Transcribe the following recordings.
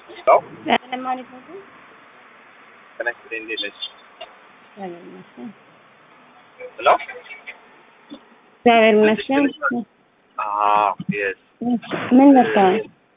ነው። ለማለት ነው። ከነክሬ እንዴት ነች? እግዚአብሔር ይመስገን። ነው እግዚአብሔር ይመስገን። አዎ የስ ምን መጣው?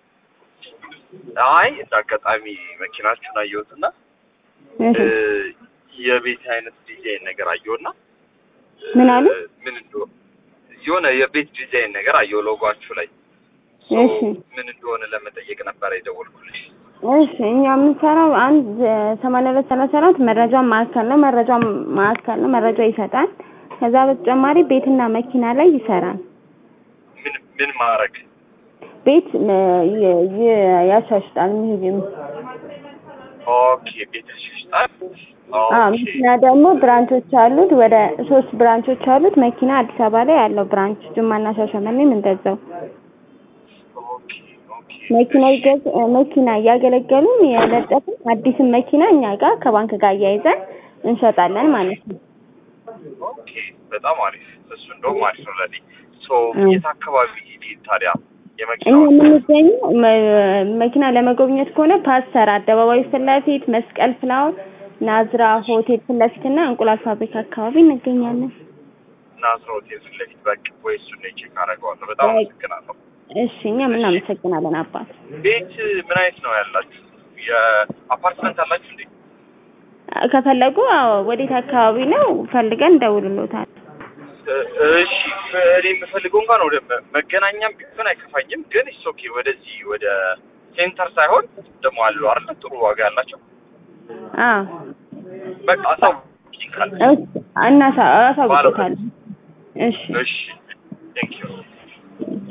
አይ እንደ አጋጣሚ መኪናችሁን አየሁትና እ የቤት አይነት ዲዛይን ነገር አየሁና ምን አሉ? እ ምን እንደሆነ የሆነ የቤት ዲዛይን ነገር አየሁ ሎጓችሁ ላይ ሶ እሺ ምን እንደሆነ ለመጠየቅ ነበር የደወልኩልሽ። እሺ እኛ የምንሰራው አንድ ሰማንያ ሁለት ሰላሳ አራት መረጃ ማዕከል ነው። መረጃ ማዕከል ነው። መረጃ ይሰጣል። ከዛ በተጨማሪ ቤትና መኪና ላይ ይሰራል። ምን ምን ማድረግ ቤት እ ይ- ይ- ያሻሽጣል። ይሄም ኦኬ ቤት ያሻሽጣል። አዎ ኦኬ መኪና ደግሞ ብራንቾች አሉት። ወደ ሶስት ብራንቾች አሉት። መኪና አዲስ አበባ ላይ ያለው ብራንች ጅማና ሻሸመኔም እንደዛው ኦኬ ኦኬ መኪና ይገዝ መኪና እያገለገሉን የለጠፍን አዲስን መኪና እኛ ጋር ከባንክ ጋር እያይዘን እንሸጣለን ማለት ነው። ኦኬ በጣም አሪፍ። እሱ እንደውም አሪፍ ነው ለኔ። ሶ እ። የት አካባቢ ሄድ ታዲያ እኛ የመኪናው የምንገኘው መ- መኪና ለመጎብኘት ከሆነ ፓስተር አደባባይ ፊት ለፊት መስቀል ፍላወር ናዝራ ሆቴል ፊት ለፊት እና እንቁላል ፋብሪካ አካባቢ እንገኛለን። ናዝራ ሆቴል ፊት ለፊት በቃ ወይ እሱን ነው ቼክ አደርገዋለሁ። በጣም በቃ። አመሰግናለሁ። እሺ እኛም እናመሰግናለን አባት። ቤት ምን አይነት ነው ያላችሁ? የአፓርትመንት አላችሁ እንዴ? ከፈለጉ አዎ፣ ወዴት አካባቢ ነው ፈልገን እንደውልሎታል። እ- እሺ እኔ የምፈልገው እንኳን ወደ መ- መገናኛም ቢሆን አይከፋኝም፣ ግን ኢትስ ኦኬ ወደዚህ ወደ ሴንተር ሳይሆን ደግሞ አሉ አይደል ጥሩ ዋጋ ያላቸው አዎ በቃ አሳውቂኝ ካለ እሺ እናሳ አሳውቆታል። እሺ እሺ ቴንክ ዩ